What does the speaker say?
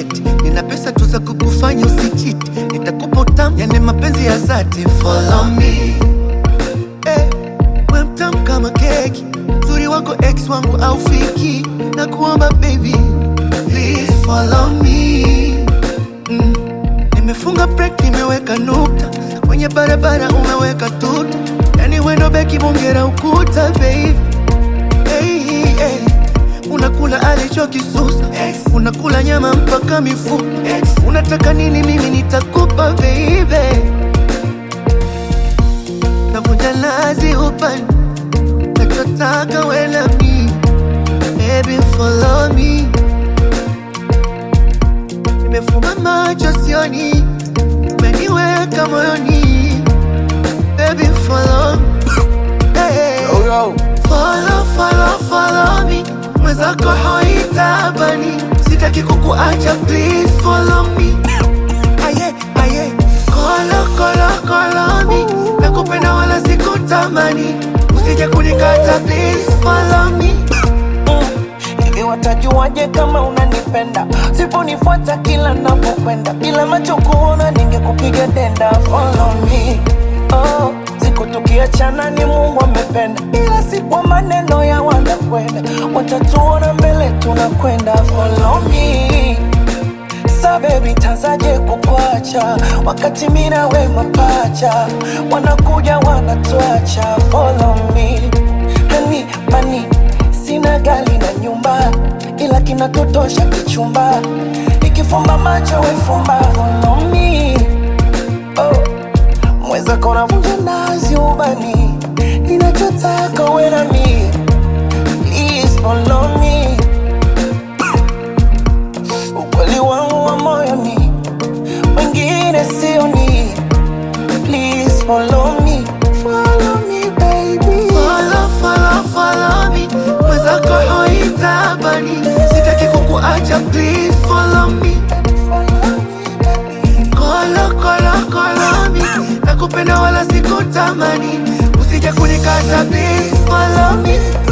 eti nina pesa tu za kukufanya usichiti, nitakupa utamu, yani mapenzi ya dhati. Follow me eh, we mtamu kama keki, uzuri wako ex wangu au fiki, na kuomba baby please follow me mm. Nimefunga break, nimeweka nukta kwenye barabara, umeweka tuta, yani wendo beki bongera ukuta baby hey, hey. Unakula alichokisusa unakula nyama mpaka mifupa unataka nini? Mimi nitakupa baby, navunja lazi upande nachotaka wela mi baby follow me, nimefunga macho sioni, umeniweka moyoni baby follow hey. Yo, yo. Follow, follow, follow me mwenzako haitabani, sitaki kukuacha, please follow me. Aye, aye, kolo, kolo, kolo me, nakupenda wala sikutamani, usije kunikata, please follow me. Hivi watajuaje kama unanipenda? Siponifuata kila napokwenda, bila macho kuona ningekupiga denda. Follow me, oh, siku tukiachana ni Mungu amependa, ila si kwa maneno ya wanakwenda, watatuona mbele tunakwenda. Follow me Sa baby tazaje kukwacha wakati mina we mapacha wanakuja wanatuacha follow me hani mani sina gari na nyumba ila kinatotosha kichumba ikifumba macho wefumba follow me oh. mweza kona vunja nazi ubani ninachotaka we na mi please follow me ukweli wangu wa moyoni, wengine sioni. Please follow me, follow me baby. Follow, follow, follow me, mwenzako haitabani, sitaki kukuacha, please follow me. Follow me baby. Kolo, kolo, kolo me, nakupenda wala sikutamani, usije kunikata, please follow me.